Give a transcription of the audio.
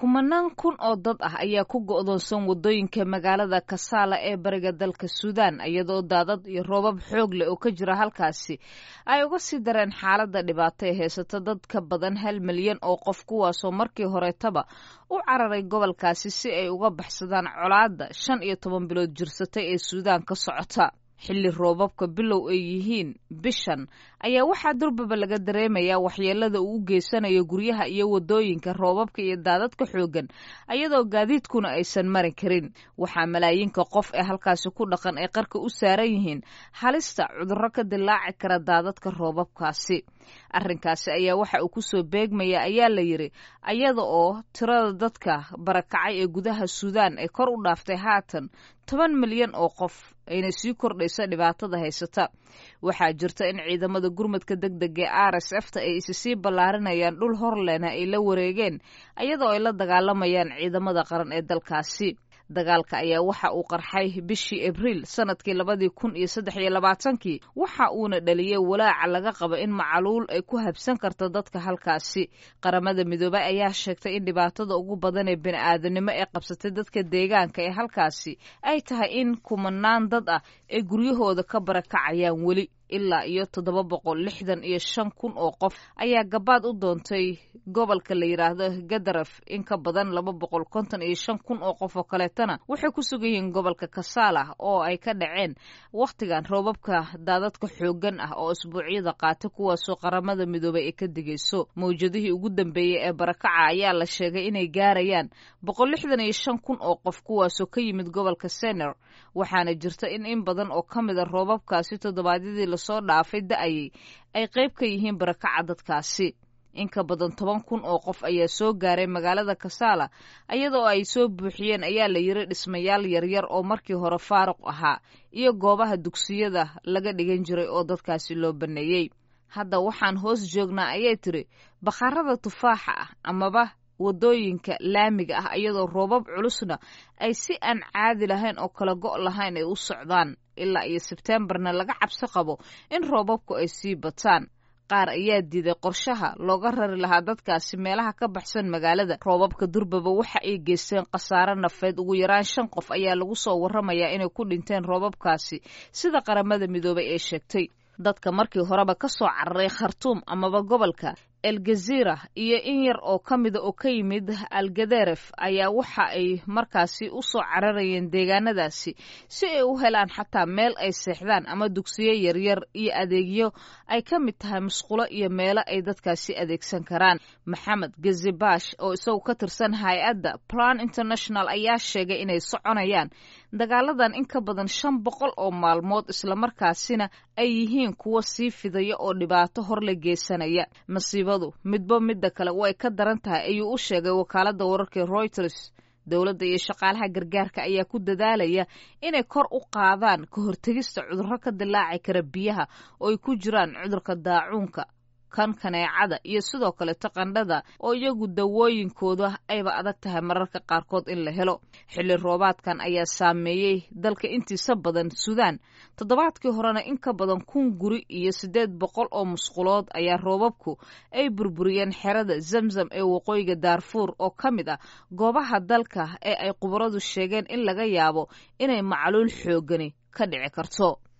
kumanaan kun oo dad ah ayaa ku go'doonsan waddooyinka magaalada kasaala ee bariga dalka suudaan iyadoo daadad iyo roobab xoog leh oo ka jira halkaasi ay uga sii dareen xaaladda dhibaato ee haysata dad ka badan hal milyan oo qof kuwaasoo markii horeetaba u cararay gobolkaasi si ay uga baxsadaan colaadda shan iyo toban bilood jirsatay ee suudaan ka socota xilli roobabka bilow ay yihiin bishan ayaa waxaa durbaba laga dareemayaa waxyeelada uu u geysanayo guryaha iyo waddooyinka roobabka iyo daadadka xooggan iyadoo gaadiidkuna aysan mari karin waxaa malaayiinka qof ee halkaasi ku dhaqan ay qarka u saaran yihiin halista cudurro ka dilaaci kara daadadka roobabkaasi arrinkaasi ayaa waxa uu kusoo beegmaya ayaa la yidhi iyada oo tirada dadka barakacay ee gudaha suudaan ay kor u dhaaftay haatan toban milyan oo qof ayna sii kordhaysa dhibaatada haysata waxaa jirta in ciidamada gurmadka deg deg ee r s f ta ay isi sii ballaarinayaan dhul horlena ay la wareegeen iyadoo ay la dagaalamayaan ciidamada qaran ee dalkaasi dagaalka ayaa waxa uu qarxay bishii abriil sanadkii labadii kun iyo saddex iyo labaatankii waxa uuna dhaliyey walaaca laga qabo in macaluul ay ku habsan karto dadka halkaasi qaramada midoobay ayaa sheegtay in dhibaatada ugu badan ee bini'aadanimo ee qabsatay dadka deegaanka ee halkaasi ay tahay in kumanaan dad ah ay guryahooda ka barakacayaan weli ilaa iyo toddoba boqol lixdan iyo shan kun oo qof ayaa gabaad u doontay gobolka la yidhaahdo gadaraf in ka badan laba boqol konton iyo shan kun oo qof oo kaleetana waxay ku sugan yihiin gobolka kasaala oo ay ka dhaceen wakhtigan roobabka daadadka xooggan ah oo isbuucyada qaata kuwaasoo qaramada midoobay ay ka digayso mawjadihii ugu dambeeyey ee barakaca ayaa la sheegay inay gaarayaan boqol lixdan iyo shan kun oo qof kuwaasoo ka yimid gobolka sener waxaana jirta in in badan oo ka mid a roobabkaasi toddobaadyadii lasoo dhaafay da-ayay ay qayb ka yihiin barakaca dadkaasi in ka badan toban kun oo qof ayaa soo gaaray magaalada kasaala iyadoo ay soo buuxiyeen ayaa la yiri dhismayaal yaryar oo markii hore faaruq ahaa iyo goobaha dugsiyada laga dhigan jiray oo dadkaasi loo banneeyey hadda waxaan hoos joognaa ayay tiri bakhaarada tufaaxa ah amaba waddooyinka laamiga ah iyadoo roobab culusna ay si aan caadi lahayn oo kala go' lahayn ay u socdaan ilaa iyo sebteembarna laga cabsi qabo in roobabku ay sii bataan qaar ayaa diiday qorshaha looga rari lahaa dadkaasi meelaha ka baxsan magaalada roobabka durbaba waxa ay geysteen khasaare nafeed ugu yaraan shan qof ayaa lagu soo warramayaa inay ku dhinteen roobabkaasi sida qaramada midoobay ee sheegtay dadka markii horeba ka soo cararay khartuum amaba gobolka elgazira iyo in yar oo ka mida oo ka yimid algaderef ayaa waxa ay markaasi u soo cararayeen deegaanadaasi si ay u helaan xataa meel ay seexdaan ama dugsiyo yaryar iyo adeegyo ay ka mid tahay musqulo iyo meelo ay dadkaasi adeegsan karaan maxamed gazibash oo isagu ka tirsan hay-adda plan international ayaa sheegay inay soconayaan dagaaladan in ka badan shan boqol oo maalmood islamarkaasina ay yihiin kuwo sii fidaya oo dhibaato hor la geysanaya masiibadu midba midda kale way ka daran tahay ayuu u sheegay wakaaladda wararka reuters dowladda iyo shaqaalaha gargaarka ayaa ku dadaalaya inay kor u qaadaan ka hortegista cudurro ka dilaaci kara biyaha oo ay ku jiraan cudurka daacuunka kan kaneecada iyo sidoo kaleto qandhada oo iyagu dawooyinkooda ayba adag tahay mararka qaarkood in la helo xilli roobaadkan ayaa saameeyey dalka intiisa badan suudaan toddobaadkii horena in ka badan kun guri iyo siddeed boqol oo musqulood ayaa roobabku ay burburiyeen xerada zamzam ee waqooyiga daarfuur oo ka mid ah goobaha dalka ee ay khubaradu sheegeen in laga yaabo inay macluul xoogani ka dhici karto